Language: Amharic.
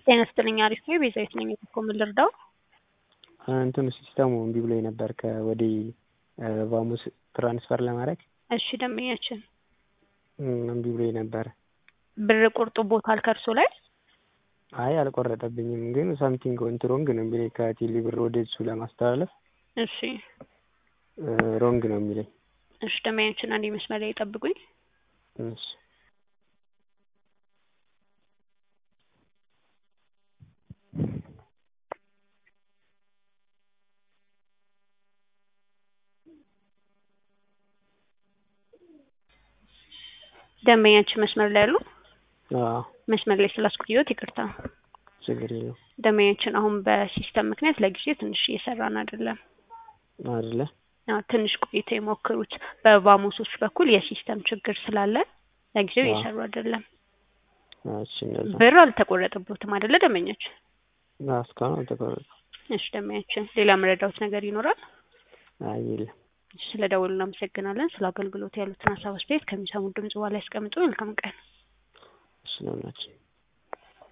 ጤና ይስጥልኝ አሪፍ ነው ቤዛዊት ነኝ እኮ ምን ልርዳው እንትኑ ሲስተሙ እምቢ ብሎኝ ነበር ከወዲ ቫሙስ ትራንስፈር ለማድረግ እሺ ደንበኛችን እምቢ ብሎኝ ነበር ብር ቁርጦብዎታል ከእርሶ ላይ አይ አልቆረጠብኝም ግን ሳምቲንግ ወንት ሮንግ ነው የሚለኝ ከቴሌ ብር ወደ እሱ ለማስተላለፍ እሺ ሮንግ ነው የሚለኝ እሺ ደንበኛችን አንዴ መስመር ላይ ይጠብቁኝ እሺ ደንበኛችን መስመር ላይ አሉ አዎ መስመር ላይ ስላስቆየሁት ይቅርታ ችግር የለውም ደንበኛችን አሁን በሲስተም ምክንያት ለጊዜው ትንሽ እየሰራን አይደለም አይደለ አዎ ትንሽ ቆይተው ይሞክሩት በቫሞሶች በኩል የሲስተም ችግር ስላለ ለጊዜው እየሰሩ አይደለም እሺ እንደዛ ብር አልተቆረጠብዎትም አይደለ ደንበኛችን አዎ እስካሁን አልተቆረጠም እሺ ደንበኛችን ሌላ መረዳዎት ነገር ይኖራል አይ የለም ስለ ደወሉ እናመሰግናለን ስለ አገልግሎት ያሉትን ሀሳብ አስተያየት ከሚሰሙት ድምጽ በኋላ ያስቀምጡ መልካም ቀን እሺ ለሁላችን